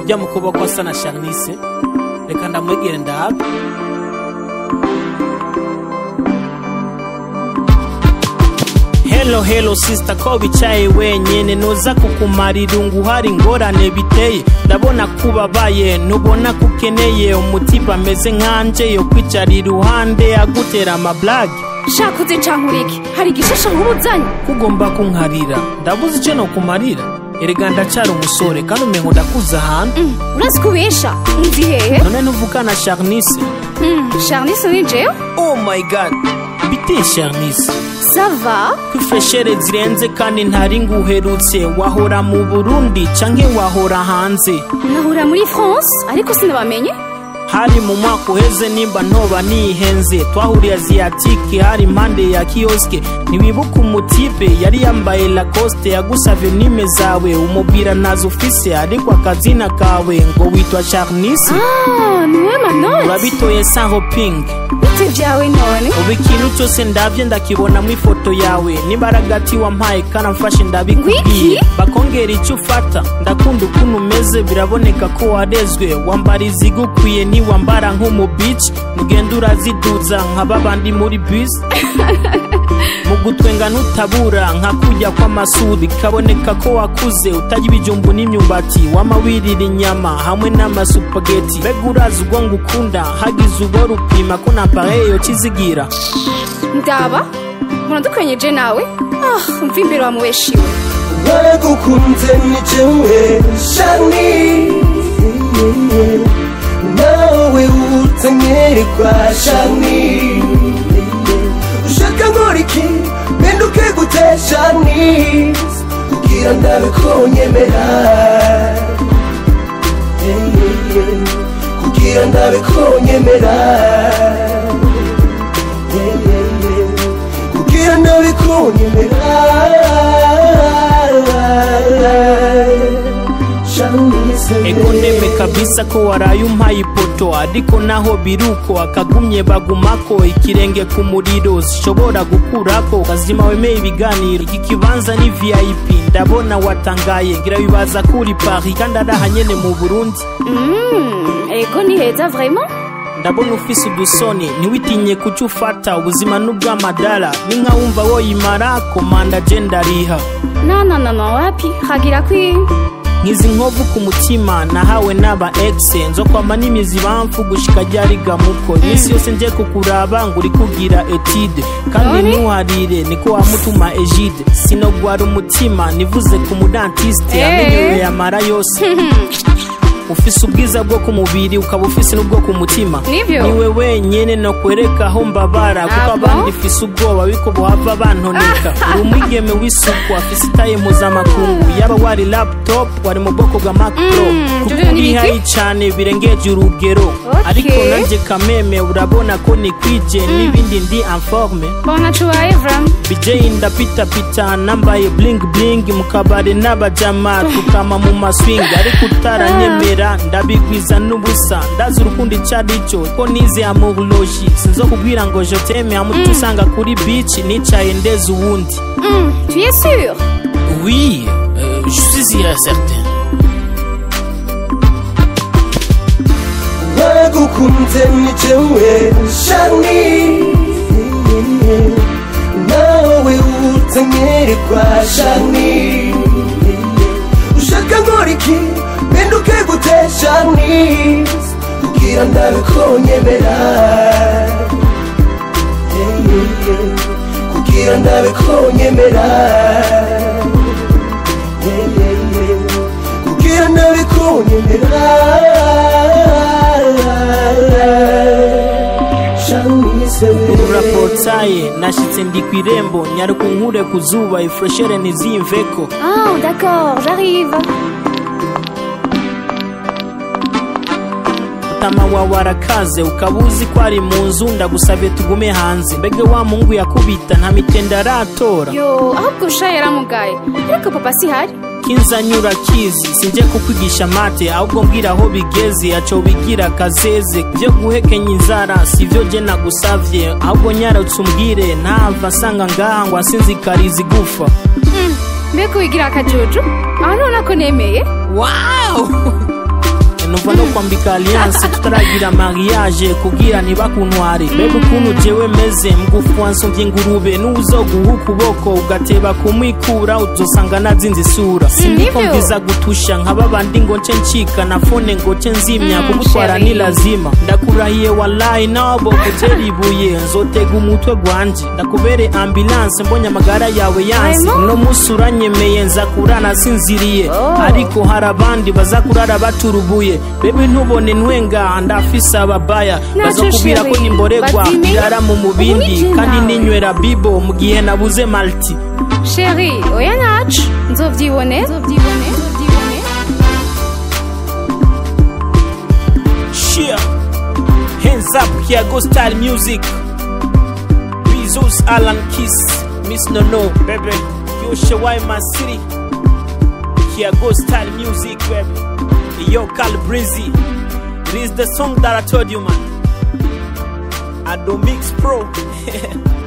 ujya mu kuboko asa na Charnice reka ndamwegere ndahabe Hello hello sister ko bicaye wenyene noza kukumara irungu hari ingorane biteye ndabona kubabaye ntubona ko ukeneye umutiba ameze nkanje yo kwicara iruhande agutera amablage shaka uze cankurike hari igishasha nk'ubuzanye kugomba kunkarira ndabuze icyo nokumarira erega ndacara umusore kandi umengo ndakuze ahantu Mm, urazi ko ubesha nzi hehe none ntuvugana Charnice Mm, charnice ni jewe oh my god biteye Charnice sava kwifreshere zirenze kandi ntari nguherutse wahora mu burundi canke wahora hanze nahura muri france ariko sinabamenye hari mu mwaka uheze nimba ntoba nihenze twahuriye aziyatike hari impande ya kiyoske ntiwibuka umutipe yari yambaye lacoste yagusavye nime zawe umubwira ntazo ufise ariko akazina kawe ngo witwa charnice ah niwe manoti urabitoye sanho ping bite vyawe none ubu ikintu cyose ndabye ndakibona mu ifoto yawe n'imbaraga ati wampaye karamfashe ndabikubwiye Wiki? bakongera icyo ufata ndakunda ukuntu umeze biraboneka ko warezwe wambara izigukwiye ntiwambara nk'umubici mugenda uraziduza nka babandi muri bisi mu gutwenga ntutabura nka kujya kw'amasuri kaboneka ko wakuze utajya ibijumbu n'imyumbati wama wirira inyama hamwe n'amasupageti mbega urazi ubwo ngukunda hagize ubwo rupima ko na pareyo kizigira ndaba muradukwenyeje nawe ah mva imbere wamubeshiwe waragukunze ni jewe shani nawe utanyerwa shani ushaka nkora iki mpinduke gute shani kugira ndabe ko nyemera kugira ndabe ko nyemera kugira ndabe ko nyemera ego ndeme kabisa ko waraye umpaye ipoto ariko naho biruko akagumye bagumako ikirenge ku muriro zishobora gukurako kazima wemeye ibiganiro iki kibanza ni vip ndabona watangaye ngira bibaza kuri paris kandi ari aha nyene mu burundi Mm, ego ni heza vraiment ndabona ufise udusoni ntiwitinye kuco ufata ubuzima n'ubw'amadara ni nka wumva woyimara komanda je ndariha no no no no wapi hagira kwi nkizi nkovu ku mutima nahawe n'aba exe nzokwama n'imizi bamfu gushika ryarigamuko iminsi yose nje kukuraba ngo uri kugira etide kandi None? ntuharire niko wamutuma egide sinogwara umutima nivuze ku mudantiste Eh. amenyewe yamara yose ufise ubwiza bwo ku mubiri ukaba ufise n'ubwo ku mutima Nivyo? niwe wenyene nokwereka aho mbabara kuko Ah, bon? abandi fise ubwoba biko bohava bantoneka uri umwigeme w'isuku afise itaye mpuzamakungu yaba wari laptop wari mu bwoko bwa mac pro Mm, kuko ivyo ni uri ibiki? hayi cane birengeje urugero Okay. ariko nanje kameme urabona ko nikwije n'ibindi ndi informe bona cubaye vraiment bijeyi ndapitapita nambaye bling bling mu kabari n'abajama tukama mu maswing ariko utaranyemera ndabigwiza n'ubusa ndazi urukundo ico arico ko nize amurologi sinzokubwira ngo joteme hamutu usanga kuri beach nicaye ndeze uwundi Mm, tu es sûr oui euh, je suis certain waragukunze ni jewe shani nawe utanyerwa shani ushaka nkora iki mpinduke gute shani kugira ndabe ko nyemera kugira ndabe ko nyemera kugira ndabe ko nyemera Shanice urapotsaye nashitse ndi kw'irembo nyaruka unkure ku zuba ifreshere ntiziyimveko ah d'accord j'arrive tama wawe arakaze ukaba uzi ko ari mu nzu ndagusabye tugume hanze mbega wa mungu yakubita nta mitende aratora yo ahubwo sha yaramugaye ariko papa si hari kinzanyura kizi sinje kukwigisha mate ahubwo mbwira aho bigeze aco bigira kazeze byo guhekenya inzara sivyo je nagusavye ahubwo nyaratse umbwire ntava nsanga ngaha ngo asinzikariza igufa Mm, mbega wigira akajuju aho nubona ko nemeye wow numva no kwambika alliance tutaragira mariage kugira ntibakuntware bebe ukuntu jewe meze mgufu wansumvye ingurube n'uwuzoguha ukuboko ugateba kumwikura uzosanga nazinze isura sindiko nivyo? mviza gutusha nkaba bandi ngo nce ncika na fone ngo nce nzimya Mm, kugutwara chérie. ni lazima ndakurahiye wallahi nabo gutera ibuye nzotega umutwe gwanje ndakubere ambulance mbonye amagara yawe yansi Vraiment? uno musi uranyemeye nza kurana sinziriye Oh. ariko hari abandi baza kurara baturubuye bebe ntubone ntwenga ndafise ababaya Nacho bazokubwira ko chérie, nimboregwa bazime. irara mu mubindi Ubu ni kandi nawe. ninywera bibo mu gihe nabuze malti sheri oya nacu nzovyibone nzovyibone nzovyibone Cheer. Hands up, here go style music. Bezos, Alan Kiss, Miss Nono, baby. Yo, Shawai, my city. Here go style music, baby. Yo, Cal Breezy. It is the song that I told you, man. I do mix pro.